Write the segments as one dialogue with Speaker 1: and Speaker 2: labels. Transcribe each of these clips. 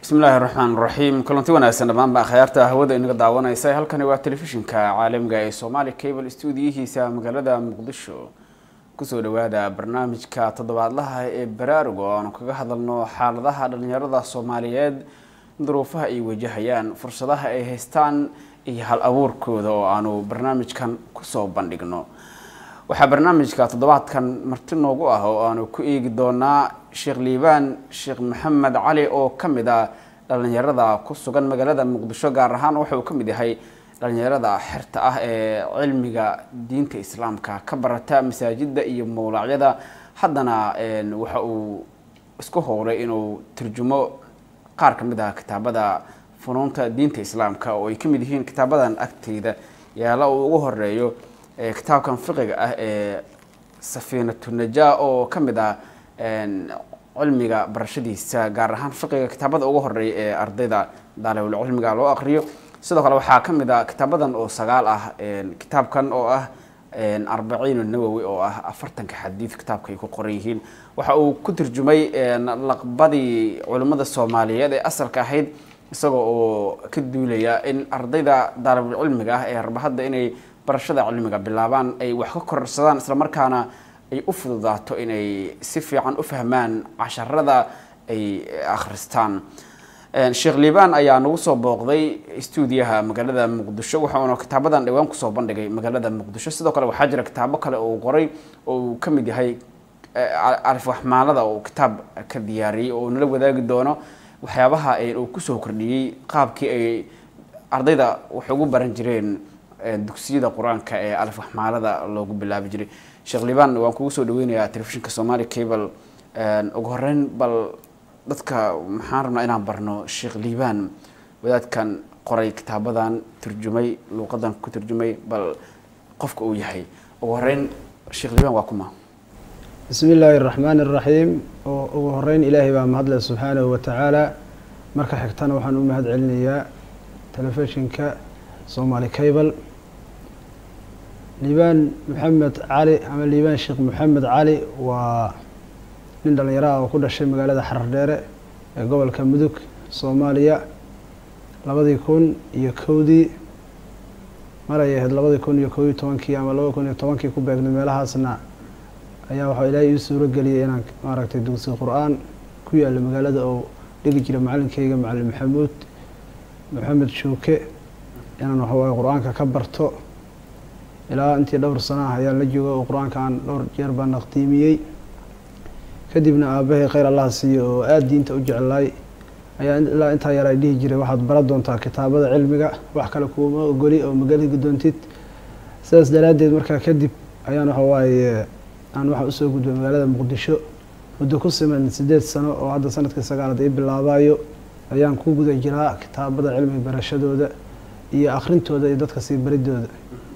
Speaker 1: bismi illaahi raxmaan raxiim kulanti wanaagsan dhammaanba akhyaarta hawada inaga daawanaysa halkani waa telefishinka caalamiga ee somaali cable stuudiyihiisa magaalada muqdisho kusoo dhawaada barnaamijka toddobaadlaha ee baraaruga oo aanu kaga hadalno xaaladaha dhalinyarada soomaaliyeed duruufaha ay wajahayaan fursadaha ay haystaan iyo hal abuurkooda oo aanu barnaamijkan kusoo bandhigno waxaa barnaamijka toddobaadkan marti noogu ah oo aanu ku eegi doonaa sheekh liibaan sheekh maxamed cali oo ka mid ah dhalinyarada ku sugan magaalada muqdisho gaar ahaan wuxuu ka mid yahay dhalinyarada xerta ah ee cilmiga diinta islaamka ka barata masaajida iyo mawlacyada haddana waxa uu isku howlay inuu turjumo qaar ka mid ah kitaabada funuunta diinta islaamka oo ay ka mid yihiin kitaabadan agteyda yaala uu ugu horeeyo kitaabkan fiqiga ah ee safiinatu najaa oo ka mid ah cilmiga barashadiisa gaar ahaan fiqiga kitaabada ugu horeeya ee ardayda daalibul cilmiga loo aqriyo sidoo kale waxaa ka mid ah kitaabadan oo sagaal ah kitaabkan oo ah arbaciin nawowi oo ah afartanka xadiid kitaabka ay ku qoran yihiin waxa uu ku turjumay laqbadii culimmada soomaaliyeed ee asalka ahayd isagoo oo ka duulaya in ardayda daalibul cilmiga ah ee raba hadda inay barashada cilmiga bilaabaan ay wax ka kororsadaan islamarkaana ay u fududaato inay si fiican u fahmaan casharada ay akhristaan sheekh liibaan ayaa nagu soo booqday stuudiyaha magaalada muqdisho waxauna kitaabadan dhawaan kusoo bandhigay magaalada muqdisho sidoo kale waxaa jira kitaabo kale oo qoray oo uu ka mid yahay alif waxmaalada oo kitaab ka diyaariyey oo nala wadaagi doono waxyaabaha uu kusoo kordhiyey qaabkii ay ardayda wax ugu baran jireen dugsiyada qur-aanka ee alif waxmaalada loogu bilaabi jiray sheekh liibaan waan kugu soo dhaweynayaa telefishinka somaali cable ugu horeyn bal dadka maxaan rabnaa inaan barno sheekh liibaan wadaadkan qoray kitaabadan turjumay luuqadan ku turjumay bal qofka uu yahay ugu horeyn sheekh liibaan waa kuma
Speaker 2: bismi illaahi araxmaani araxiim oo ugu horeyn ilaahay baa mahadle subxaanahu watacaala marka xigtana waxaan u mahad celinayaa telefishinka somaali cable liibaan maxamed cali ama liibaan sheekh maxamed cali waa nin dhalinyaro ah oo ku dhashay magaalada xarardheere ee gobolka mudug soomaaliya labadii kun iyo kowdii maray ahayd labadii kun iyo kow iyo tobankii ama laba kun iyo tobankii ku beegnay meelahaasna ayaa waxaa ilaahay ii suuro geliyay inaan maaragtay dugsi qur-aan ku yaalla magaalada oo dhigi jira macalinkeyga macalin maxamuud maxamed shuuke inaan waxawaaye qur-aanka ka barto ilaa intii dhowr sano ah ayaan la jooga oo qur-aanka aan dhowr jeer baan naqdiimiyey kadibna aabahay kheyr allah siiyo oo aada diinta u jeclaay ayaa ilaa intaa yar ay dhihi jiray waxaad baran doontaa kitaabada cilmiga wax kale kuuma ogoli oo magaligi doontid sidaas daraaddeed markaa kadib ayaan waxa waaye aan waxaa usoo gudbay magaalada muqdisho muddo ku siman sideed sano oo hadda sanadkii sagaalaad ii bilaabayo ayaan ku guda jiraa kitaabada cilmiga barashadooda iyo akhrintooda iyo dadka sii baridooda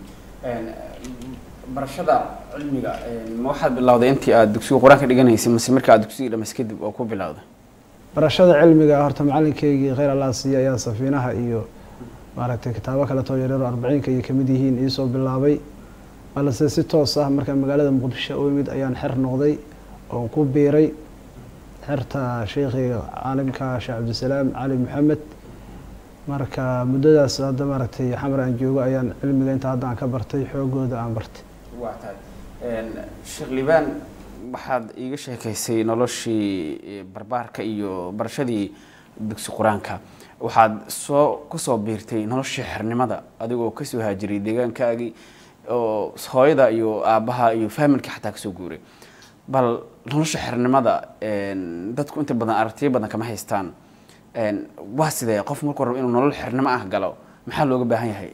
Speaker 1: barashada cilmiga ma waxaad bilowday intii aada dugsiga qur-aanka dhiganaysay mase marka aad dugsiga dhamaysa kadib oo ku bilowday
Speaker 2: barashada cilmiga horta macalinkeygii kheyr allah siiya ayaa safiinaha iyo maaragtay kitaabo kaleetoo yaryaro arbaciinka iyo kamid yihiin iisoo bilaabay balse si toos ah markaan magaalada muqdisho u imid ayaan xer noqday oon ku biiray xerta sheekhiga caalimka sheekh cabdisalaam cali maxamed marka muddadaas hadda maaragtay xamar aan joogo ayaan cilmiga inta hadda aan ka bartay xoogooda aan bartay
Speaker 1: waa tahay sheekh liibaan waxaad iiga sheekaysay noloshii barbaarka iyo barashadii dugsi qur-aanka waxaad soo kusoo biirtay noloshii xernimada adigoo kasoo haajiray deegaankaagii oo hooyada iyo aabbaha iyo faamilka xataa kasoo guuray bal nolosha xernimada dadku inta badan aragtiyo badan kama haystaan waa sidee qof markuu rabo inuu nolol xernimo ah galo maxaa looga baahan yahay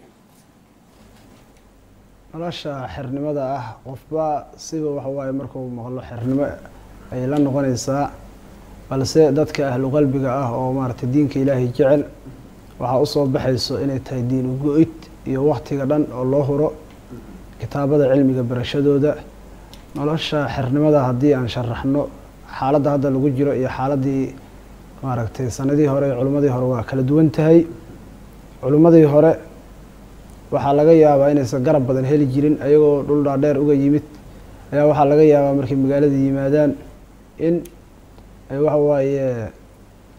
Speaker 2: nolosha xernimada ah qofba siba waxa waaye markuu maqlo xernimo ay la noqonaysaa balse dadka ahlu qalbiga ah oo maaragtay diinka ilaahay jecel waxaa usoo baxayso inay tahay diin ugo-id iyo waktiga dhan oo loo huro kitaabada cilmiga barashadooda nolosha xernimada haddii aan sharaxno xaaladda hadda lagu jiro iyo xaaladii maaragtay sanadihii hore iyo culimmadii hore waa kala duwan tahay culimmadii hore waxaa laga yaabaa inaysan garab badan heli jirin ayagoo dhul dhaadheer uga yimid ayaa waxaa laga yaabaa markay magaalada yimaadaan in ay waxa waaye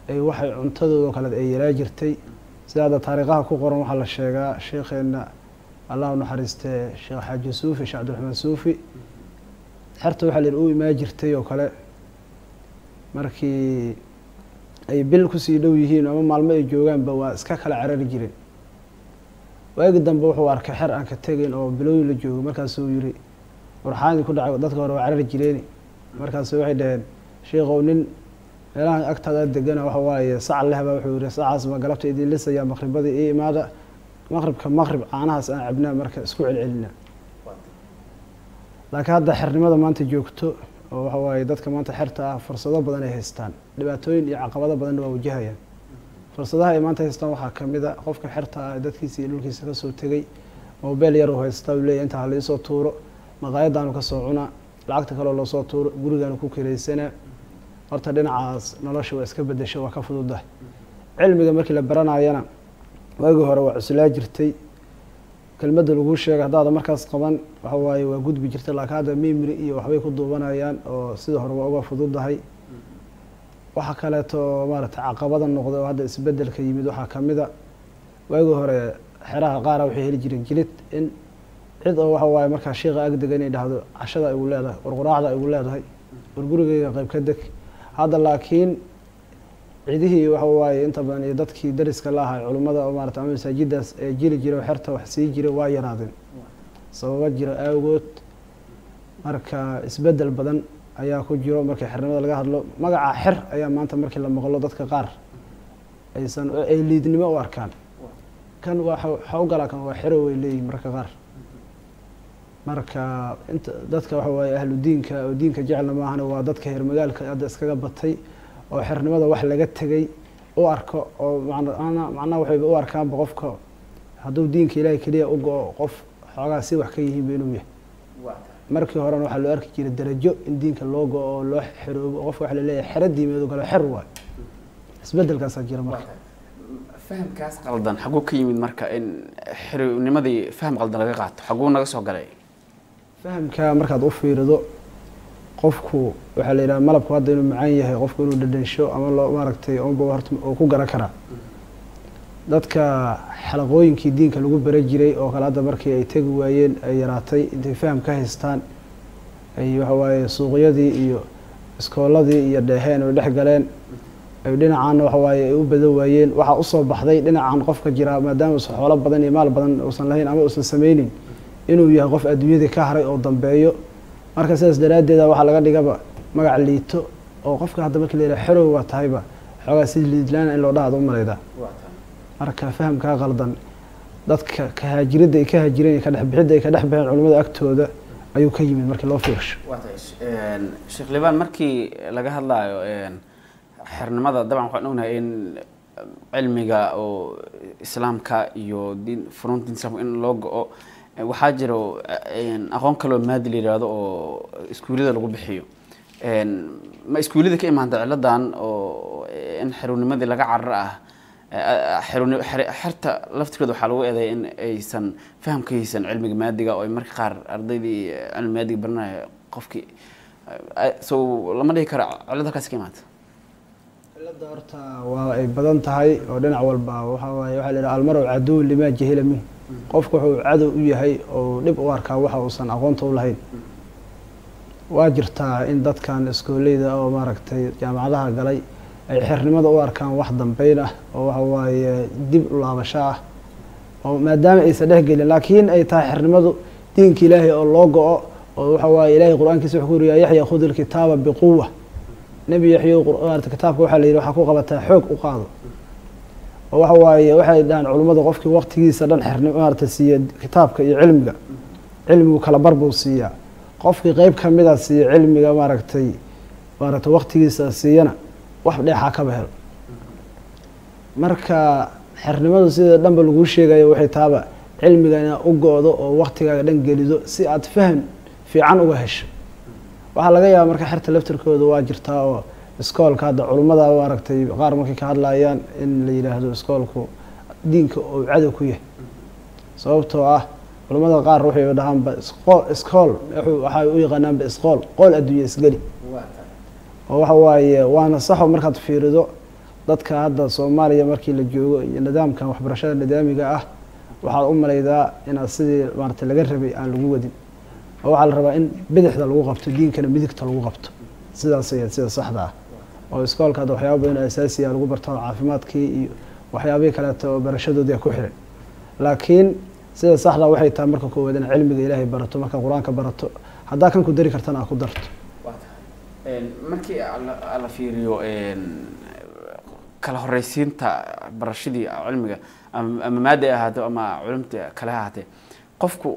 Speaker 2: ay waxay cuntadooda kale ay yaraa jirtay sida hadda taariikhaha ku qoran waxaa la sheegaa sheekheena allah u naxariistee sheekh xaaji suufi sheekh cabdiraxmaan suufi xerta waxaa la yidhi u imaa jirtay oo kale markii ay bil kusii dhow yihiin ama maalmo ay joogaanba waa iska kala carari jireen waagi dambe wuxuu arkay xer aan ka tegayn oo bilooyin la joogo markaasuu yidhi warxaadii ku dhacay dadka hore waa carari jireeni markaasu waxay dhaheen sheikow nin meelahan agtaada degana waxa waaye sac lehbaa wuxuu yihi sacaas ma galabta idin lisayaa maqribadii ii imaada maqribka maqrib caanahaas aan cabnaa marka isku celcelina laakiin hadda xernimada maanta joogto oo waxa waaye dadka maanta xerta ah fursado badan ay haystaan dhibaatooyin iyo caqabado badanna waa wajahayaan fursadaha ay maanta haystaan waxaa kamid a qofka xerta ah dadkiisa iyo dhulkiisa kasoo tegay mobel yar uu haysta u leeyahy inta halaisoo tuuro maqaayadaanu kasoo cunaa lacagta kaleo loosoo tuuro gurigaanu ku kiraysanaa horta dhinacaas nolosha waa iska bedesho waa ka fududahay cilmiga markii la baranayana waagii hore waa cuslaa jirtay kelmadda laguu sheegay haddaada markaas qaban waxa waaye waa gudbi jirtay laakiin hadda mimri iyo waxbay ku duubanayaan oo sida hore waa uga fududahay waxa kaleeto maaragtay caqabada noqday oo hadda isbedelka yimid waxaa kamid a waagii hore xeraha qaara waxay heli jireen jilid in cid oo waxa waaye markaa sheika agdega inay dhahdo cashada igu leedahay warquraacda igu leedahay war gurigeyga qayb ka deg hadda laakiin cidihii waxa waaye inta badan iyo dadkii dariska la ahay culummada oo maarata ama masaajidaas ee jiri jira oo xerta wax sii jira waa yaraadeen sababa jira awgood marka isbedel badan ayaa ku jiro markii xernimada laga hadlo magaca xer ayaa maanta markii la maqlo dadka qaar aysan ay liidnimo u arkaan kan waa waxa u galaa kan waa xero way leeyihin marka qaar marka inta dadka waxa waaye ahlu diinka oo diinka jecelna maahana waa dadka heer magaalka hadda iskaga batay oo xernimada wax laga tegay u arko oo man macnaha waxayba u arkaanba qofka hadduu diinka ilaahay keliya u go-o qof xoogaa si wax ka yihiinba inuu yahay markii horena waxaa loo arki jiray darajo in diinka loo go-o oo loo xeroobo qofka waxa laleeyahay xero diimeed oo kale xer waayo isbedelkaasaa jira marka
Speaker 1: fahamkaas qaldan xaguu ka yimid marka in xeronimadii faham qaldan laga qaato xaguu naga soo galay
Speaker 2: fahamka markaad u fiirido qofku waxaa la yidhaha malabku hadda inuu macaan yahay qofku inuu dhadhansho ama loo maaragtay unba horta uu ku garan karaa dadka xalaqooyinkii diinka lagu bara jiray oo kale hadda markii ay tegi waayeen ay yaraatay intay faham ka haystaan ay waxa waaye suuqyadii iyo iskooladii iyo dheeheen ay dhex galeen ay dhinacaana waxa waaye ay u badan waayeen waxaa usoo baxday dhinacan qofka jira maadaama uusan xoolo badan iyo maal badan uusan lahayn ama uusan sameynin inuu yahay qof adduunyadii ka haray oo dambeeyo marka sidaas daraaddeeda waxaa laga dhigaba magac liito oo qofka hadda markii la yidhaha xerow waa tahayba xoogaa si liidlaana in loo dhahaad u malaydaa marka fahamkaa qaldan dadka kahaajiradda ay ka haajireen iyo kadhexbixidda ay ka dhex baxeen culimmada agtooda ayuu ka yimid markii loo fiirsho
Speaker 1: sheekh libaan markii laga hadlaayo xernimada dabcan waxaan ognahay in cilmiga oo islaamka iyo diin furunta diin islamka in loo go-o waxaa jiro aqoon kaloo maadi la yihahdo oo iskuullada lagu bixiyo ma iskuullada ka imaanta ciladan oo in xerunimadii laga carar ah xerta laftirkeeda waxaa lagu eeday in aysan faham ka haysan cilmiga maadiga oo marka qaar ardaydii cilmi maadiga baranaya qofkii so lama dhihi karo cilad halkaasi ka imaanta
Speaker 2: cilada horta waa ay badan tahay oo dhinac walba waxa waaye waxaa la yidhaha almarow caduw limaa jahila minh qofku wuxuu cadow u yahay oo dhib u arkaa waxa uusan aqoonta u lahayn waa jirtaa in dadkan iskooleyda oo maaragtay jaamacadaha galay ay xernimada u arkaan wax dambeyn ah oo waxa waaye dib u laabasho ah oo maadaama aysan dhexgelin laakiin ay tahay xernimadu diinka ilaahay oo loo go-o oo waxa waaye ilahay qur-aankiisa wuxuu ku yiri yaa yaxya khud ilkitaaba biquwa nebi yaxyo maarata kitaabka waxaa la yidhi waxaa ku qabataa xoog u qaado oo waxa waaye waxay dhahaan culummada qofkii waqtigiisa dhan xerni maarata siiya kitaabka iyo cilmiga cilmigu kala bar buu siiyaa qofkii qeyb kamida siiya cilmiga maaragtay maaragtay waqtigiisa siiyana wax dheexaa kaba helo marka xernimadu sida dhanba laguu sheegayo waxay taaba cilmiga inaad u go-do oo waqtigaaga dhan gelido si aad faham fiican uga hesho waxaa laga yaaba marka xerta laftirkooda waa jirtaa oo iskoolka hadda culummada maaragtay qaar markay ka hadlayaan in la yidhaahdo iskoolku diinka oo cadow ku yahay sababtoo ah culummada qaar waxay dhahaanba isqool iskool waxay u yaqaanaanba isqool qool adduunya isgeli oo waxa waaye waana saxo markaad fiirido dadka hadda soomaaliya markii la joogo iyo nidaamkan waxbarashada nidaamiga ah waxaad u malaydaa inaad sidii maarata laga rabay aan lagu wadin oo waxaa la rabaa in bidixda lagu qabto diinkana midigta lagu qabto sidaas ayaad sida saxda ah oo iskoolka hadda waxyaaba badan oo asaasiya lagu barto caafimaadkii iyo waxyaabihii kaleeto oo barashadoodii ku xiran laakiin sida saxda waxay tahay marka koowaad in cilmiga ilaahay barato markaa qur-aanka barato haddaa kan ku dari kartana aad ku darto
Speaker 1: markii la fiiriyo kala horeysiinta barashadii cilmiga ama maada ay ahaato ama culumta kale ha ahaatee qofku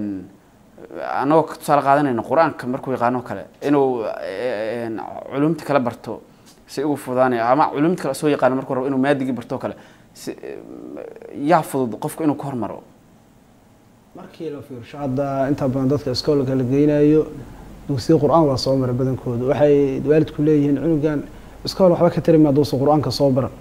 Speaker 1: anagoo tusaale qaadanayno qur-aanka markuu yaqaano kale inuu culumta kala barto si ugu fudaanay ama culumta kale soo yaqaano markuu rabo inuu maadigii barto kale si yaa fudud qofku inuu ka hormaro
Speaker 2: markii la fiirsho hadda inta badan dadka iskoolka la geynayo dugsiga qur-aan waa soo maray badankoodu waxay waalidku leeyihiin cunugan iskool waxba ka tari maa duusa qur-aanka soo baran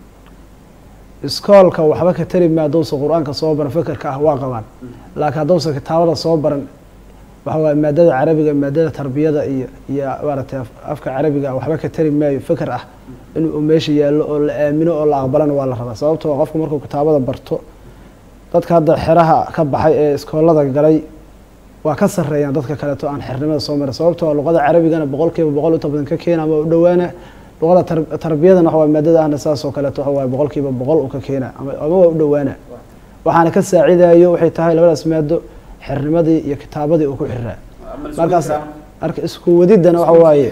Speaker 2: iskoolka waxba ka tari maa duusa qur-aanka soo baran fekerka ah waa qabaan laakiin hadduusa kitaabada soo baran waxa waaye maadada carabiga maadada tarbiyada iyo iyo maaragtay afka carabiga waxba ka tari maayo feker ah inuu meesha yaallo oo la aamino oo la aqbalana waa la rabaa sababtoo qofku markuu kitaabada barto dadka hadda xeraha ka baxay ee iskoolada galay waa ka sareeyaan dadka kaleeto aan xernimada soo marin sababtoo luqada carabigana boqol kiiba boqol inta badan ka keena ama u dhawaana luqada tarbiyadana waxa waye maadada ahna saas oo kaleeto waxa waaye boqol kiiba boqol u ka keena ama ama waa u dhawaana waxaana ka saacidayo waxay tahay labadaas maado xernimadii iyo kitaabadii uu ku xiraa markaas marka isku wadiddana waxa waaye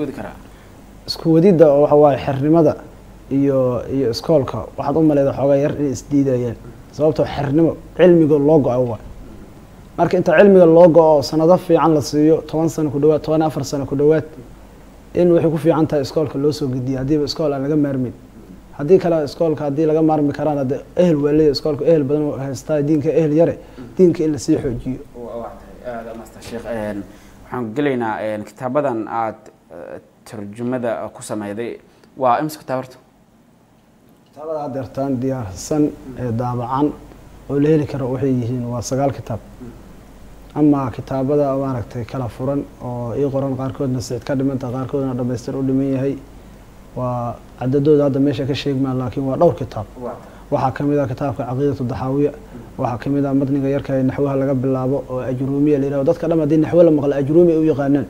Speaker 2: isku wadidda oo waxa waaye xernimada iyo iyo iskoolka waxaad u maleyda xoogaa yar inay isdiidayaan sababtoo xernimo cilmiga loo go-a waa marka inta cilmiga loo go-o sanado fiican la siiyo toban sano ku dhawaad toban afar sano ku dhawaad in waxay ku fiican tahay iskoolka loo soo gediya haddiiba iskool aan laga maarmin haddii kale iskoolka haddii laga maarmi karaan hadde ehel waa leeya iskoolka ehel badan haystaa diinka ehel yare diinka in lasii xoojiyo
Speaker 1: sheekh waxaan gelaynaa kitaabadan aada tarjumada ku sameyday waa imse kitaab horta
Speaker 2: kitaabada had deertaan diyaarsan ee daabacan oo la heli karo waxay yihiin waa sagaal kitaab ama kitaabada maaragtay kala furan oo ii qoran qaarkoodna sicid ka dhimanta qaarkoodna dhamaystir u dhiman yahay waa cadadooda hadda meesha ka sheegmaa laakiin waa dhowr kitaab waxaa kamid ah kitaabka caqiidatu daxaawiya waxaa kamid ah matniga yarka ee naxwaha laga bilaabo oo ajruumiya la yihahdo dadka dham haddii naxwo la maqla ajruumi ay u yaqaanaan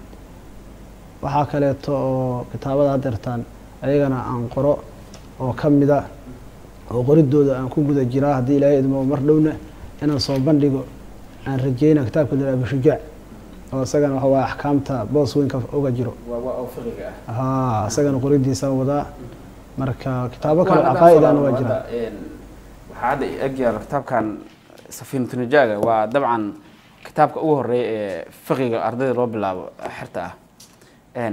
Speaker 2: waxaa kaleeto oo kitaabada hadeertaan ayagana aan qoro oo kamida oo qoridooda aan ku guda jiraa haddii ilaahay idmo mar dhowna inaan soo bandhigo aan rajeyna kitaabka la abishujaac oo isagana waxa waaye axkaamta boos weynka uga jiro ha isagana qoridiisa wadaa marka kitaabo kale caqaa-idana waa jira
Speaker 1: waxaa hadda egyaalo kitaabkan safiinatunijaaga waa dabcan kitaabka ugu horeeya ee fiqiga ardayda loo bilaabo xerta ah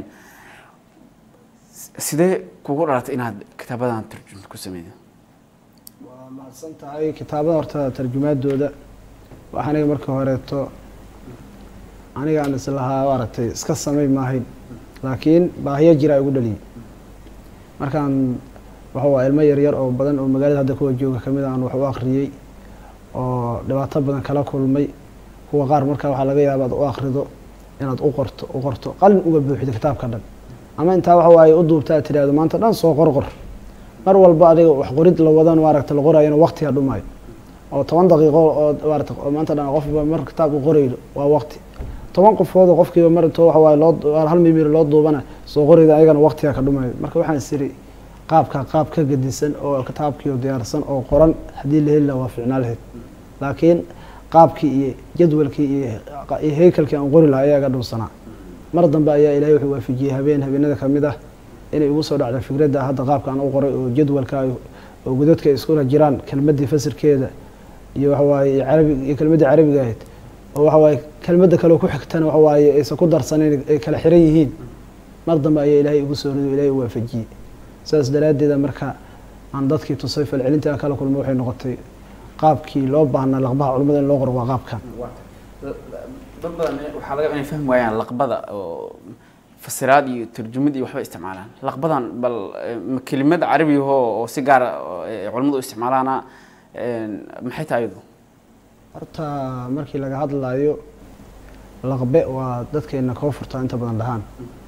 Speaker 1: sidee kugu dhalatay inaad kitaabadan tarjumta ku sameyda
Speaker 2: waa mahadsan tahay kitaabada horta tarjumaadooda wax aniga marka horeeto aniga aan islahaa maaragtay iska samay maahayn laakiin baahiyo jiraa igu dhaliyay markaan waxa waa ilmo yaryar oo badan oo magaalada hadda kuwa jooga kamid aan wax u akriyey oo dhibaato badan kala kulmay kuwa qaar markaa waxaa laga yaaba ad u akrido inaad u qorto u qorto qalin uga buuxido kitaabka dhan ama intaa waxa waaye u duubta aad tidhahdo maanta dhan soo qorqor mar walba adiga wax qorid la wadan maaragta la qorayana waqtiga dhumaayo oo toban daqiiqo oo maarata maanta dhan qofba mar kitaab u qoraydo waa waqti toban qofood oo qofkiiba mar intoo waxa waaye loo hal mimir loo duubana soo qorayda ayagana waqtiga ka dhumayo marka waxaan isiri qaabka qaab ka gedisan oo kitaabkiio diyaarsan oo qoran haddii la heli laha waa ficnaa lahayd laakiin qaabkii iyo jadwalkii iyo heykalkii aan qori lahaa ayaa ga dhunsanaa mar dambe ayaa ilahay wuxuu waafijiyey habeen habeenada kamid ah inay igu soo dhacda fikradda hadda qaabka aan u qoray oo jadwalka oo godadka ay iskula jiraan kelmaddii fasirkeeda iyo waxawaaye iyo carabi iyo kelmaddii carabiga ahayd oo waxawaaye kelmadda kale ku xigtana waxawaaye aysan ku darsanayn ay kala xiran yihiin mar dambe ayaa ilaahay igu soo rido ilahay u waafajiyey saas daraaddeeda marka aan dadkii tusay falcelintii aan kala kulmo waxay noqotay qaabkii loo baahnaa laqbaha culimada in loo qoro waa qaabkan
Speaker 1: dad badan waxaa laga inay fahmi waayaan laqbada oo fasiraad iyo turjumad iyo waxba isticmaalaan laqbadan bal ma kelimad carabiyaho oo si gaara culimadu isticmaalaana maxay tahay iyadu
Speaker 2: horta markii laga hadlayo laqbe waa dadkeena koo furtaa inta badan dhahaan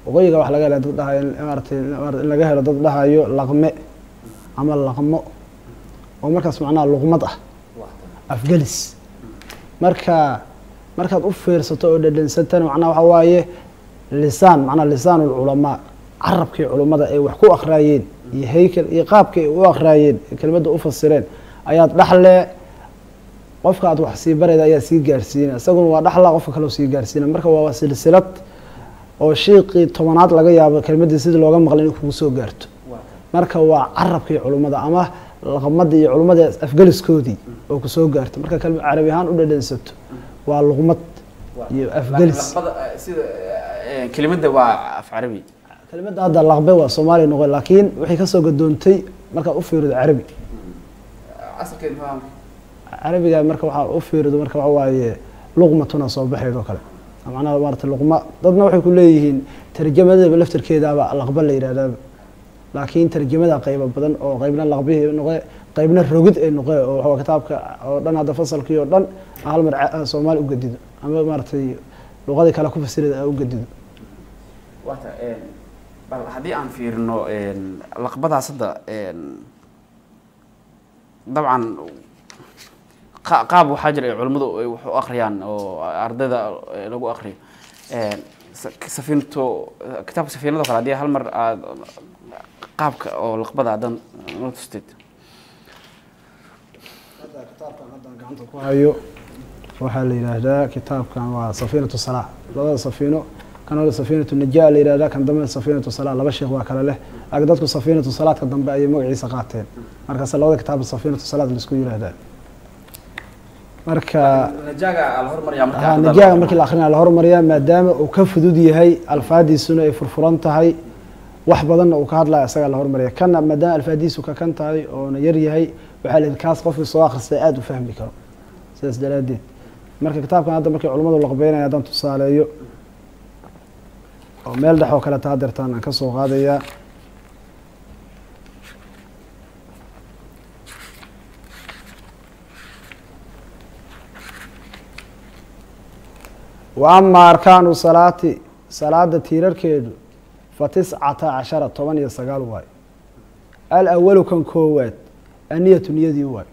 Speaker 2: waqooyiga waxa laga hela dad dhahayo maaratay in laga helo dad dhahayo laqme ama laqmo oo markaas macnaha luqmad ah afgelis marka markaad u fiirsato oo dhadhansatana macnaha waxa waaye lisaan macnaha lisaan ulculamaa carabkii culummada ay wax ku akhraayeen iyo haykel iyo qaabkii ay u akhraayeen ee kelmadda u fasireen ayaad dhaxle qofka aad wax sii barayda ayaa sii gaarsiina isaguna waa dhaxla qofka kaleo sii gaarsiina marka waa silsilad oo shiiqii tobanaad laga yaabo kelmaddii sidii looga maqlay inay kugu soo gaarto marka waa carabkii culummada ama laqmadii iyo culummada afgeliskoodii oo kusoo gaarto marka kelma carabi ahaan u dhadhansato waa luqmad iyo afgelis
Speaker 1: kelimada waa af carabi
Speaker 2: kelmadda hadda laqbe waa soomaaliya noqon laakiin waxay kasoo gadoontay markaad u fiirido carabi carabiga marka waxaa u fiirido marka waxa waaye luqmatuna soo baxayd oo kale macnaha maarata luqma dadna waxay ku leeyihiin tarjamadaba laftarkeedaaba laqba la yidhahdaaba laakiin tarjamada qaybo badan oo qaybna laqbihii noqe qaybna rogid ay noqe oo waxaa kitaabka oo dhan hadda fasalkii oo dhan hal mar soomaali u gadido ama maaratay luqadii kale ku fasirida a u gadido
Speaker 1: wata bal haddii aan fiirino laqbadaas hadda dabcan qaab waxaa jira ay culimmadu ay wax u akriyaan oo ardayda lagu akriyo safiinato kitaabka safiinado kale haddii hal mar aad qaabka oo laqbada haddan noo tusteed
Speaker 2: kitaabkan haddaan gacanta ku hayo waxaa la yidhaahdaa kitaabkan waa safiinatu salaa labada safiino kan hore safiinatu najaa la yihahdaa kan dambe safiinatu salaa laba sheekh waa kale leh laakiin dadku safiinatu salaadka dambe ayay magaciisa qaateen markaas labada kitaab safiinatu salaad laisku yihahdaa marka najaaga markii la akrinaya la hormariyaa maadaama uu ka fudud yahay alfaadiisuna ay furfuran tahay wax badanna uu ka hadlaya isagaa la hormariya kana maadaama alfaadiisu ka kan tahay oona yar yahay waxaa la yidhi kaas qofkii soo akhristay aada u fahmi karo sidaas daraadeed marka kitaabkan hadda markay culamadu laqbeynaya haddaan tusaaleeyo oo meel dhex oo kale taa deertaan aan ka soo qaadayaa wa ama arkaanu salaati salaada tiirarkeedu fa tiscata cashara toban iyo sagaal waayo alawalu kan koowaad aniyatu niyadii waayo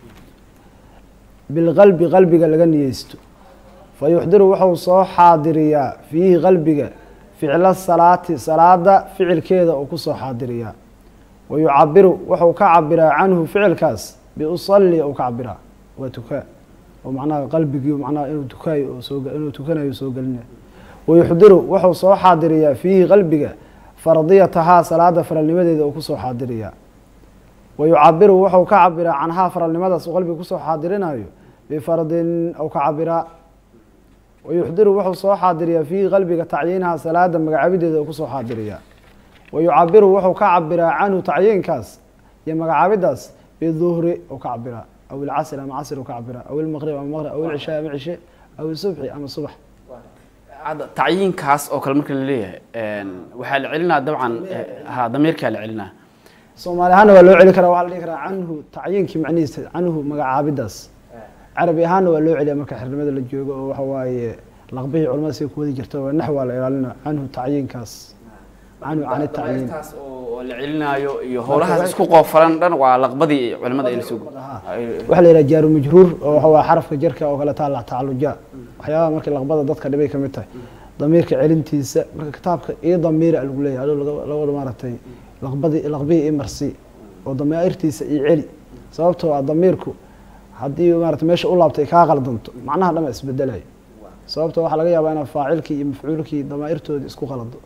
Speaker 2: bilqalbi qalbiga laga niyeysto fa yuxdiru wuxuu soo xaadiriyaa fiihi qalbiga ficla salaati salaada ficilkeeda uu kusoo xaadiriyaa wa yucabiru wuxuu ka cabiraa canhu ficilkaas biusalli uu ka cabiraa waa tukaa oo macnaha qalbigii macnaha inuu tukaayo oo soo inuu tukanayo soo gelinayo wayuxdiru wuxuu soo xaadiriyaa fiihi qalbiga fardiyatahaa salaada faralnimadeeda uu kusoo xaadiriyaa wayucabiru wuxuu ka cabiraa canhaa faralnimadaas uu qalbiga kusoo xaadirinayo bifardin ou ka cabiraa wayuxdiru wuxuu soo xaadiriyaa fiihi qalbiga tacyiinaha salaada magacaabideeda uu kusoo xaadiriyaa wayucabiru wuxuu ka cabiraa canhu tacyiinkaas iyo magacaabidaas biduhri ou ka cabiraa aw ilcasr ama casr u ka cabira aw ilmaqrib ama maqrib aw ilcishaa ama cishe aw isubxi ama subax
Speaker 1: hadda tacyiinkaas oo kale marka laleeyahay waxaa la celinaa dabcan ha damiirkaa la celinaa
Speaker 2: soomaali ahaanna waa loo celi karaa waxaa la dhihi karaa canhu tacyiinkii macnihiisa canhu magacaabidaas carabi ahaanna waa loo celiya marka xirnimada la joogo oo waxa waaye laqbihii culamada siga ku wadi jirta waa nax waa la ilaalina canhu tacyiinkaas canhu cani tacyiin
Speaker 1: damiirkaas oo la celinaayo iyo howlahaas isku qoofalan dhan waa laqbadii culimada ay lasoo
Speaker 2: waxaa la yidhaha jaaru majruur oo waxa waa xarafka jarka oo kale taa la tacaluja waxyaabaha markii laqbada dadka dhibay kamid tahay damiirka celintiisa marka kitaabka iyo damiira lagu leeyahay adoo lawada maaragtay laqbadii laqbihii i marsi oo damiirtiisa iyo celi sababtoo ah damiirku haddii maarata meesha u laabtay kaa qaldanto macnaha dhama isbedelayo sababtoo waxaa laga yaabaa inaad faacilkii iyo mafcuulkii damaa'irtoodii isku qalado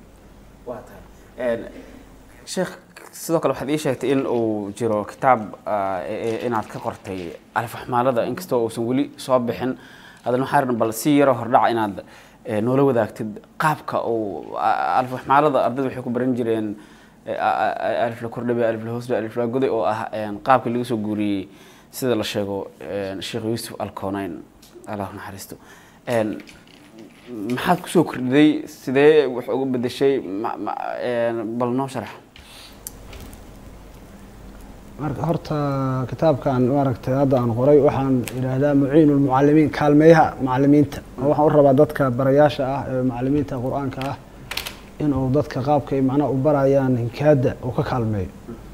Speaker 1: waa tahay sheekh sidoo kale waxaad ii sheegtay in uu jiro kitaab inaad ka qortay alfaxmaalada inkastoo uusan weli soo bixin haddana waxaa rabna bal si yaroo hordhaca inaad noola wadaagtid qaabka uu alfaxmaalada ardayda waxay ku baran jireen alif la kordhabe alif la hoosbe alif la goday oo ah qaabkii laga soo guuriyey sida la sheego sheekh yuusuf alconayn allah naxariisto maxaad kusoo kordhiday sidee wax uga bedeshay bal noo sharax
Speaker 2: marka horta kitaabkan maaragtay hadda aan qoray waxaan idhaahdaa muciin lmucalimiin kaalmeeyaha macalimiinta oo waxaan u rabaa dadka barayaasha ah ee macalimiinta qur-aanka ah inuu dadka qaabka ay macnaha u barayaan hinkaada uu ka kaalmeeyo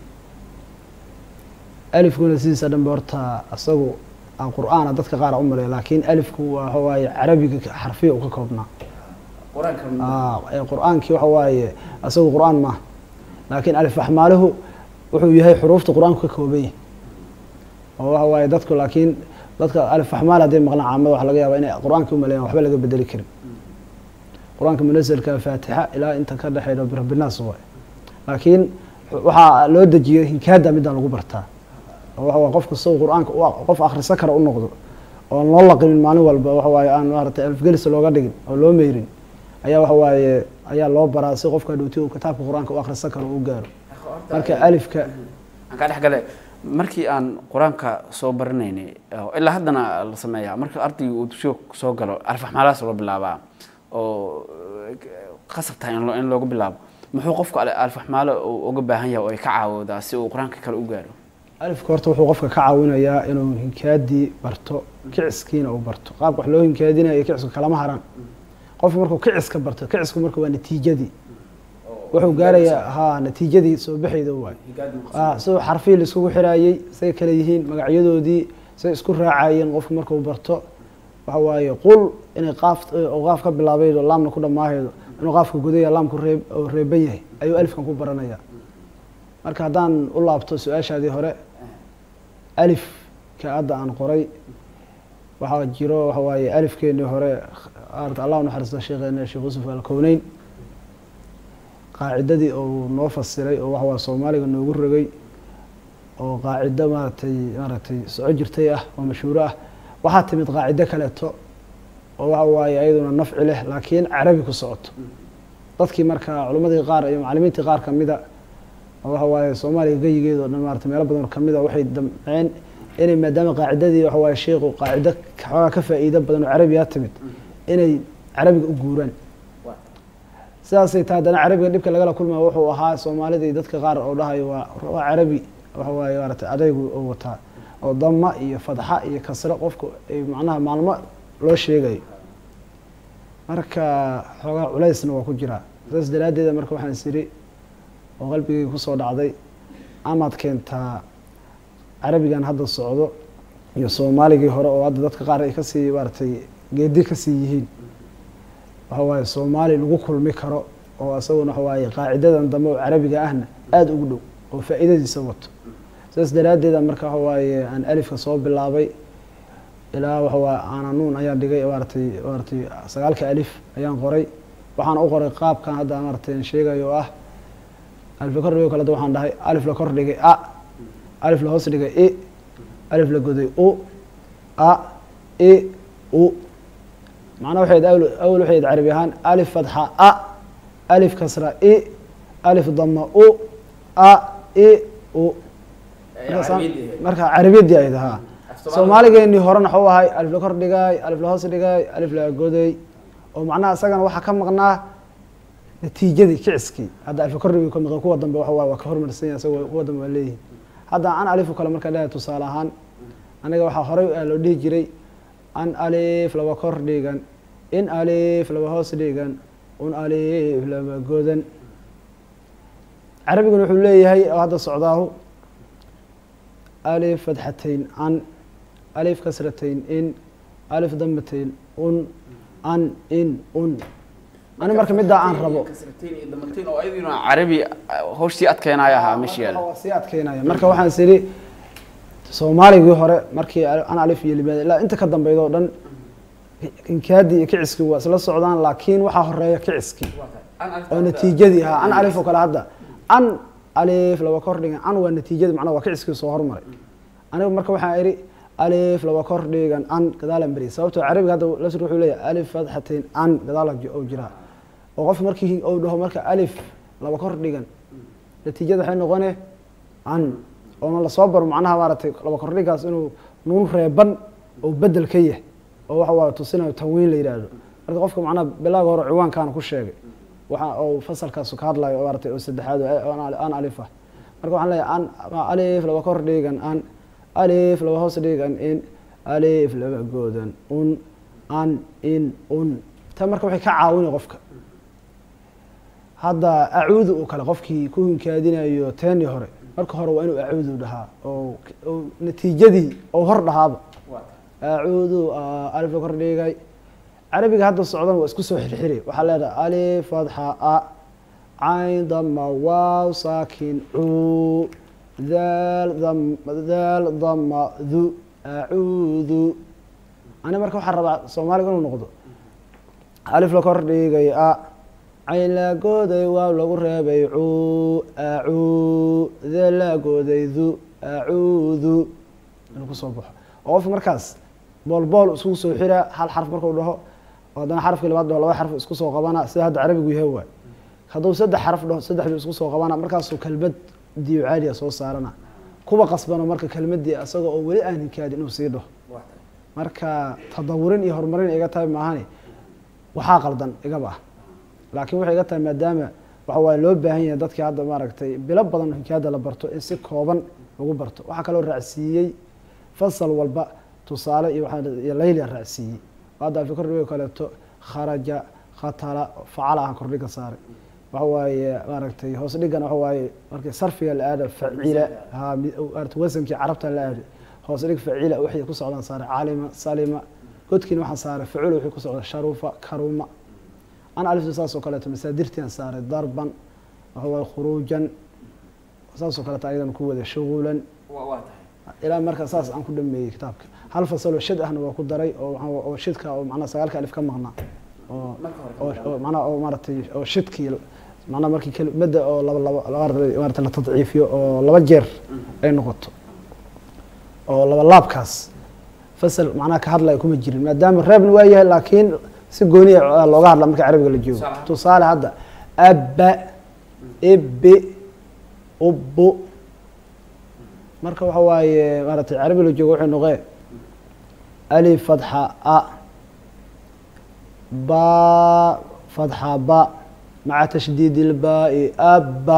Speaker 2: alifkuna sidiisa dhanbe horta isagu aan qur-aana dadka qaar u maleeya laakiin alifku waxa waaye carabiga xarfiya uu ka koobnaa Ah, ee qur-aankii waxa waaye isagu qur-aan maaha laakiin alif waxmaaluhu wuxuu yahay xuruufta qur-aanku ka kooban yahay oo waxa waaye dadku laakiin dadka alif waxmaal hadday maqlaan caamada waxa laga yaabaa inay qur-aanka u maleeyaan waxba laga bedeli karin qur-aanka munasalka faatixa ilaa inta ka dhexeeya birabbinaas waay laakiin waxaa loo dejiyey hinkaada midaan lagu bartaa oo waxa waaye qofku isagu qur-aanka u- qof akhrisan kara u noqdo oon loo laqimin maalin walba waxa waaye aan maaragtay alifgelis looga dhigin oo loo meyrin ayaa waxa waaye ayaa loo baraa si qofka dhowti uu kitaabka qur-aanka u akhrisan karo u gaaro marka alifka
Speaker 1: aan kaa dhex gale markii aan qur-aanka soo baranaynay oo ilaa haddana la sameeyaa marka ardaygu uu dugsiga soo galo alfaxmaalahaas loo bilaabaa oo qasab tahay in loo- in loogu bilaabo muxuu qofku al- alfaxmaalo uu uga baahan yahay oo ay ka caawoodaa si uu qur-aanka kale u gaaro
Speaker 2: alifka horta wuxuu qofka ka caawinayaa inuu hinkaadii barto kiciskiina uu barto qaabka wax loo hinkaadinayo iyo kicisku kalama haran qofku markuu kiciska barto kicisku marka waa natiijadii wuxuu gaarayaa ha natiijadii soo baxayda waay ah siduu xarfihii la iskugu xiraayey say kale yihiin magacyadoodii say isku raacayeen qofku markuu barto waxa waaye qul inay qaaf oo qaaf ka bilaabaydo laamna ku dhammaahaydo inuu qaafka gudaya laamku reeb oo reeban yahay ayuu alifkan ku baranaya marka haddaan u laabto su-aashaadii hore alifka hadda aan qoray waxaa jiro waxa waaye alifkeenii hore aarta allah u naxariisto sheekheena sheekh yuusuf alkowneyn qaacidadii uu noo fasiray oo waxa waa soomaaliga noogu rogay oo qaacido maaragtay maaragtay soco jirtay ah oo mashhuuro ah waxaa timid qaacido kaleeto oo waxa waaye ayaduna nafci leh laakiin carabi ku socoto dadkii marka culimmadii qaar iyo macalimiintii qaar kamida oo waxa waaye soomaaliga geyigeeda o dhan maarata meelo badan oo kamid a waxay damceen inay maadaama qaacidadii waxa waaye sheikhu qaacido xoogaa ka faa'iido badan oo carabiga timid inay carabiga u guuraan sidaasay taa haddana carabiga dhibka lagala kulmaya wuxuu ahaa soomaalida iyo dadka qaar oo dhahayo waa waa carabi waxa waaye maarata adaygu oo wataa oo dama iyo fadxa iyo kasro qofku ay macnaha maalmo loo sheegayo marka xoogaa culaysna waa ku jiraa saas daraaddeeda marka waxaan is iri oo qalbigayga kusoo dhacday amaad keentaa carabigan hadda socdo iyo soomaaligii hore oo hadda dadka qaar ay kasii maaratay geedi kasii yihiin waxa waaye soomaali lagu kulmi karo oo isaguna waxa waaye qaacidadan dambe oo carabiga ahna aada ugu dhow oo faa'iidadiisa wato saas daraaddeeda marka waxa waaye aan alifka soo bilaabay ilaa waxa waaye aananuun ayaan dhigay maaratay maaratay sagaalka alif ayaan qoray waxaan u qoray qaabkan hadda maaratay aan sheegayo oo ah alif la kor dhigay kale waxaan dhahay alif la kor dhigay a alif la hoos dhigay i alif la goday u a i u macnaha waxay ahayd awal waxay ahayd carabi ahaan alif fatxa a alif kasra i alif dama u a i u marka carabiyadii ahayd ha soomaaligeenii horena waxuu ahay alif la kor dhigay alif la hoos dhigay alif la goday oo macnaha isagana waxaa ka maqnaa natiijadii kiciskii hadda alif la kor dhigay ka maqan kuwa dambe waxa waaye waa ka hormarsan yahay isagoo kuwa dambe waa leeyihin hadda an alifu kale marka dhahay tusaale ahaan aniga waxaa horey loo dhihi jiray an alif laba kor dhigan in alif laba hoos dhigan un alif laba godan carabiguna wuxuu leeyahay oo hadda socdaahu alif fatxatayn an alif kasratayn in alif damatayn un an in un ani marka middaa aan rabo
Speaker 1: oo ayaduna carabi hawshii adkeenaya ahaa meesha yaala
Speaker 2: waa sii adkeynaya marka waxaan is idhi soomaaligii hore markii an alif iyo limaada ilaa inta ka dambeyd oo dhan inkaadii iyo kiciskii waa isla socdaan laakiin waxaa horeeya kiciskii oo natiijadii ahaa an alif oo kale hadda an alif laba kor dhigan an waa natiijadii macnaha waa kiciskii soo hormaray anigu marka waxaan idhi alif laba kor dhigan an gadaalan beri sababtoo carabiga hadda lasr wuxuu leeyahay alif fatxatayn an gadaala oo jiraa oo qofka markii uu dhaho marka alif laba kor dhigan natiijada waxay noqone an oona lasoo baro macnaha maaratay laba kordhigaas inuu nuun reeban oo bedel ka yahay oo waxa waa tusinayo tanwiin la yidhaahdo marka qofka macnaha bilaaga hore ciwaankaana ku sheegay waxa uu fasalkaasu ka hadlayo maaratay oo saddexaad an alif ah marka waxaan leeyahay an alif laba kor dhigan an alif laba hoos dhigan in alif laba goodan un an in un ta marka waxay ka caawinay qofka hadda acuudu oo kale qofkii ku hinkaadinayo teeni hore marka hore waa inuu acuudu dhahaa oo oo natiijadii oo hor dhahaaba acuudu alif la kor dhigay carabiga hadda socdan waa isku soo xirxiri waxaa leedahay alif fadxa a cayn dama waaw saakin cuu daal dam daal dama du acuudu ani marka waxaan rabaa soomaaliga inuu noqdo alif la kor dhigay a cayn la gooday waaw lagu reebay cuu acuu daal la gooday du acuudu inuu kusoo baxo oo qofka markaas bool bool isku soo xira hal xarf markuu dhaho oo haddana xarafkii labaad dhaho laba xarf isku soo qabana sida hadda carabigu yahay waay hadduu saddex xaraf dhaho saddexdu isku soo qabana markaasuu kelmad diyo caaliya soo saarana kuwa qasbano marka kelmadii isagoo oo weli aan hinkaadin inuu sii dhaho marka tadawurin iyo horumarin iga tahay maahani waxaa qaldan igaba ah laakiin waxay iga tahay maadaama waxa waaye loo baahan yahay dadkii hadda maaragtay bilo badan hinkaada la barto in si kooban lagu barto waxaa kaloo raacsiiyey fasal walba tusaale iyo waxaa iyo laylia raacsiiyey hadda afi kordhigo kaleeto kharaja khatala facala aha kordhiga saaray waxa waaye maaragtay hoos dhigana waxa waaye markii sarfiga la aado facila ha maarata wasankii carabta la aado hoos dhig facila waxay ku socdaan saaray calima salima godkiina waxaan saaray facula waxay ku socdaa sharufa karuma an alifta saas oo kaleeto masaadirtian saaray darban waxa waaye khuruujan saas oo kaleeto ayadan ku wada shugulan ilaa marka saas aan ku dhameeyey kitaabka hal fasaloo shid ahna waa ku daray oo waxa- oo shidka oo macnaha sagaalka alif ka maqnaa oo oo- oo macnaha oo maaragtay oo shidkii macnaha markii kelmadda oo laba laba laba maarata la tadciifiyo oo laba jeer ay noqoto oo laba laabkaas fasal macnaha ka hadlaya kuma jirin maadaama reebna waa yahay laakiin si gooni ah looga hadla marka carabiga la joogo
Speaker 1: Sax.
Speaker 2: tusaale hadda abba ibi ubbu marka waxa waaye maaragtay carabiga la joogo waxay noqee alif fatxa a ba fatxa ba maca tashdiid ilbaai abba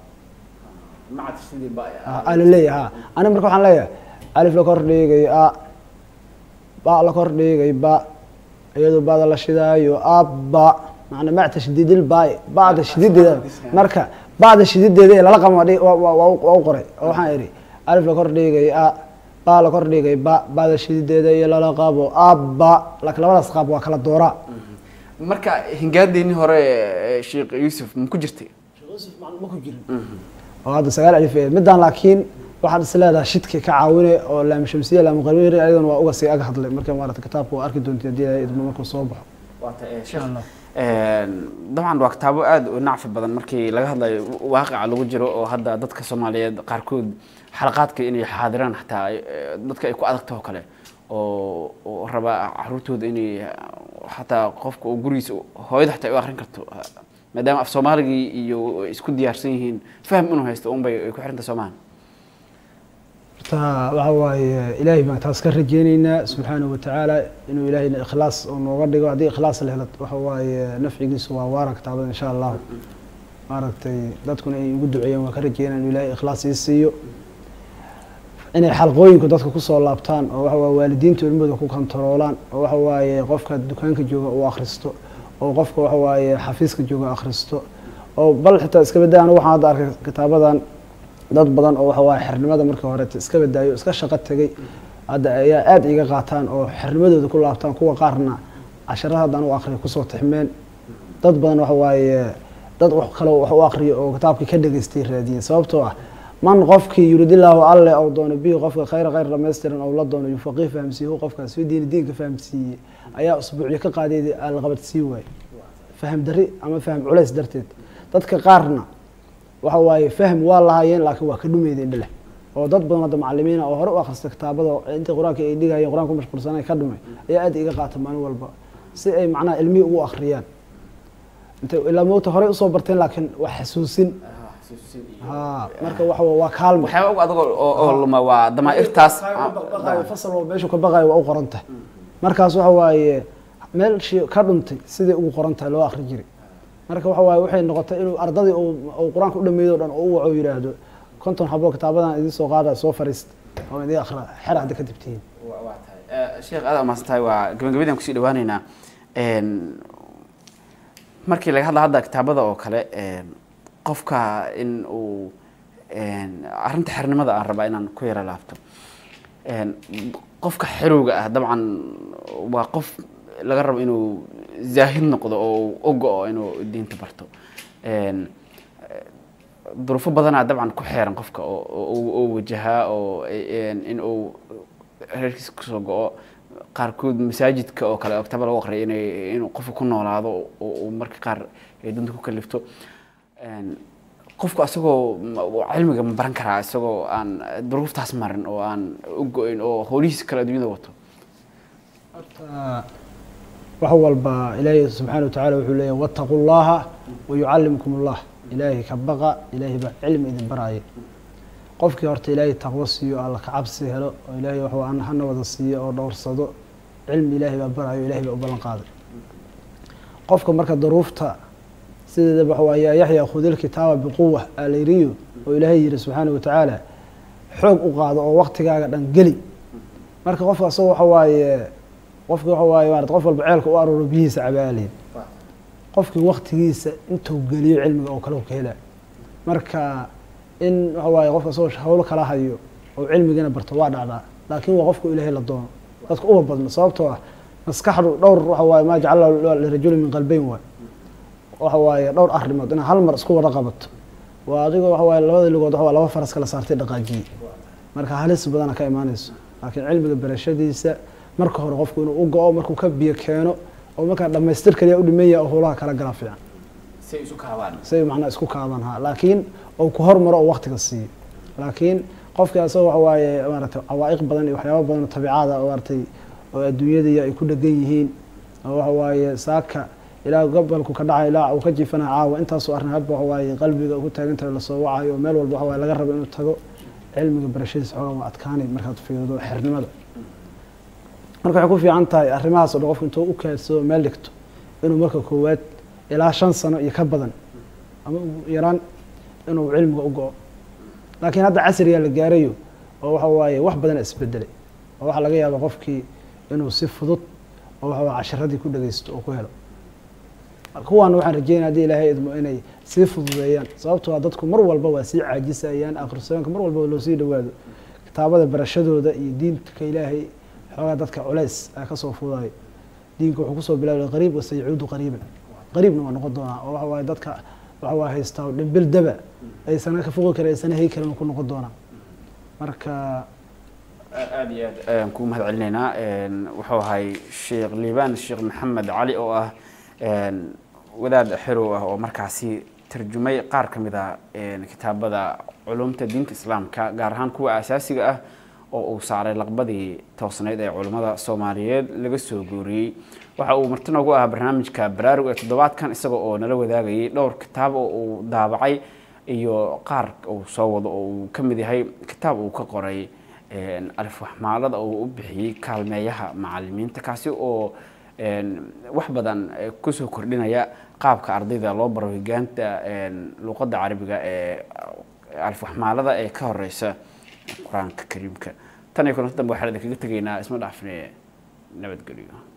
Speaker 2: ala leeyahay ha ani marka waxaan leeyahay alif la kor dhigay a ba la kor dhigay ba iyadoo bada la shidaayo abba macna maca tashdiid ilbaai bada shidideeda marka bada shidideeda ee lala qabo waa dhi- waa- waa- waa u- waa u qoray oo waxaan idhi alif la kor dhigay a ba la kor dhigay ba bada shidideeda iyo lala qabo abba laakiin labadaas qaab waa kala dooraa
Speaker 1: marka hingaadiinii hore ee sheekh yuusuf ma ku jirtay
Speaker 2: ma ku jirin oo hadda sagaal alif ee midaan laakiin waxaad is leedahay shidka ka caawine oo laam shamsiya laam qarmir ayadan waa uga sii ag hadlay marka maarata kitaabka waa arki doonta haddii ay idmo markuu soo baxo
Speaker 1: sheekh dabcan waa kitaabo aada u nacfi badan markii laga hadlayo waaqica lagu jiro oo hadda dadka soomaaliyeed qaarkood xalaqaadka inay xaadiraan xataa eh, dadka ay ku adagtaho kale oo oo raba caruurtooda inay xataa qofka uu gurigiisa hooyada xataa ay u akrin karto maadaama af soomaaligii iyo ay isku diyaarsan yihiin faham inuu haysto unbay ay ku xiranta soomahan
Speaker 2: horta waxa waaye ilaahay baan taas ka rajeyneynaa subxaanahu watacaala inuu ilaahayna ikhlaas oo nooga dhigo haddii ikhlaas la helo waxa waaye nafcigiisu waa waara kitaabada insha allahu maaragtay dadkuna ay ugu duceeyaan waa ka rajeynaa inuu ilaahay ikhlaas ii siiyo inay xalqooyinku dadka kusoo laabtaan oo waxa waaye waalidiinta ilmahooda ku kontaroolaan oo waxa waaye qofka dukaanka jooga uu akhristo oo qofka waxa waaye xafiiska jooga akhristo oo bal xitaa iska badaya anigu waxaan hadda arkay kitaabadan dad badan oo waxa waaye xirnimada markii horeeta iska badaayo iska shaqo tegay hadda ayaa aada iga qaataan oo xirnimadooda ku laabtaan kuwa qaarna casharada hadda anu akriyo kusoo tixmeen dad badan waxa waaye dad wax kale wax u akriyo oo kitaabkii ka dhegaystay raadiyeen sababtoo ah man qofkii yuridilaahu alle ou doono bihi qofka khayra khayr dhamaystiran ou la doono yufaqih fahamsiihu qofkaas fi diini diinka fahamsiiyey ayaa usbuucyo ka qaadeed alqabad sii waaye faham dari ama faham culays darteed dadka qaarna waxa waaye fahm waa lahaayeen laakiin waa ka dhumeydeen dhale oo dad badan hadda macalimiina oo hore u akhrista kitaabada intii qur-aanka ay dhigayeen qur-aan ku mashquulsanay ka dhumay ayaa aada iga qaata maalin walba si ay macnaha ilmihii ugu akhriyaan intay ilaa moogta horey usoo barteen laakiin waa xasuusin ha marka waxa waa- waa kaalmo
Speaker 1: waxyaaba ugu adag oo oo luma waa damaa'irtaas
Speaker 2: baqaayo fasal walba meeshuu ka baqaayo waa u qoran tahay markaas waxa waaye meelshii ka dhuntay sidai ugu qoran tahay loo akri jiray marka waxa waaye waxay noqotay inuu ardadii uu uu qur-aanka u dhameeyo o dhan oo u waco yidhaahdo konton xabo kitaabadan idin soo qaada soo fariista oo idin akhra xer hadda kadib tihiin
Speaker 1: sheekh aad umaasan tahay waa gabagabadaan kusii dhawaaneynaa markii laga hadla hadda kitaabada oo kale qofka in uu arrinta xernimada aan rabaa inaan ku yaro laabto qofka xerowga ah dabcan waa qof laga rabo inuu zaahid noqdo oo ogo-o inuu diinta barto duruufo badanaa dabcan ku xeeran qofka oo wajahaa oo in uu reerkiisa kasoo go-o qaarkood masaajidka oo kale oo kitaaba lagu aqriya inay inuu qofka ku noolaado oo marka qaar ay danta ku kalifto qofku asagoo cilmiga ma baran karaa isagoo aan duruuftaas marin oo aan u go-in oo howlihiisa kale adduunyada wato
Speaker 2: horta wax walba ilaahay subxaana watacala wuxuu leeyahy wattaqu llaha wayucallimkum allah ilaahay ka baqa ilaahay baa cilmi idin baraya qofkii horta ilaahay taqwo siiyo alla kacabsi helo oo ilaahay wax hana wada siiyo oo dhowrsado cilmi ilaahay baa barayo ilaahay baa u ballan qaaday qofka marka duruufta sideedaba waxa waa yaa yaxya khudil kitaaba biquwa alayriyo oo ilaahay yihi subxaana watacaala xoog u qaado oo waktigaaga dhan geli marka qofka asagoo waxa waaye qofki waxa waaye maarata qof walba ceelka u arooro biyihiisa cabaaleyn qofkii waktigiisa intuu geliyo cilmiga oo kale u ka hela marka in waxa waaye qofka asagoo hawlo kala hayo oo cilmigana barto waa dhacdaa laakiin waa qofku ilaahay la doono dadka uba badno sababtoo ah maskaxdu dhowr waxa waaye maa jacala lirajuli min qalbeyn waay waxa waaye dhowr arrimood inaad hal mar isku wada qabato waa adigoo waxa waaye labada ligood waxa waa laba faras kala saartay dhaqaajiye marka halis badana ka imaanayso laakiin cilmiga barashadiisa marka hore qofku inuu u go-o markuu ka biyo keeno oo markaa dhamaystir kaliya u dhiman yahay oo howlaha kala gala fiican
Speaker 1: say isu kaabaan
Speaker 2: say macnaa isku kaaban ha laakiin ou ku hormaro oo waktiga siiyo laakiin qofkii asagoo waxa waaye maaragtay cawaa'iq badan iyo waxyaaba badan oo tabiicada oo maaragtay oo adduunyadii ay ku dhegan yihiin oo waxa waaye saaka ilaa gobolku ka dhacay ilaa uu ka jiifanaya caawa intaasoo arrin hadba waxa waaye qalbiga ugu taagan tahay lasoo wacayo oo meel walba waxa waaye laga rabo inuu tago cilmiga barashadiisa xoogaa waa adkaanay markaad fiirido xernimada marka waxay ku fiican tahay arrimahaas o dhan qofku intuu u kaadsado meel dhigto inuu marka koowaad ilaa shan sano iyo ka badan ama ugu yaraan inuu cilmiga u go-o laakiin hadda casrigaa la gaarayo oo waxa waaye wax badana isbedelay oo waxaa laga yaaba qofkii inuu si fudud oo waxa waye casharadii ku dhageysto oo ku helo kuwaana waxaan rajeynaya hadii ilaahay idmo inay sii fududeeyaan sababtoo a dadku mar walba waa sii caajisayaan akhrisoonka mar walba loo sii dhawaado kitaabada barashadooda iyo diinka ilaahay xoogaa dadka culeys aa kasoo fudayo diinka wuxuu kusoo bilaabay qariib wasayacuudu qariiban qariibna waa noqon doonaa oo waxa waaye dadka waxa waa haystaa dhimbil daba aysana ka foqi karin aysana hay karin ku noqon doonaa marka
Speaker 1: aada iyo aad ayaan kuu mahad celinaynaa wuxuu ahay sheekh liibaan sheekh maxamed cali oo ah wadaad xerow ah oo markaasi tarjumay qaar ka mid a kitaabada culumta diinta islaamka gaar ahaan kuwa asaasiga ah oo uu saaray laqbadii toosnayd ee culummada soomaaliyeed laga soo gooriyey waxa uu marti noogu ahaa barnaamijka baraarug ee toddobaadkan isaga oo nala wadaagayay dhowr kitaab oo uu daabacay iyo qaar uu soo wado oo uu ka mid yahay kitaab uu ka qoray alifwaxmaalada oo u bixiyey kaalmeeyaha macalimiinta kaasi oo wax badan kusoo kordhinaya qaabka ardayda loo baro higaanta luqadda carabiga ee alifwaxmaalada ee ka horeysa qur-aanka kariimka tan iyo kulanta dambe waxaan idinkaga tegaynaa isma dhaafne nabadgelyo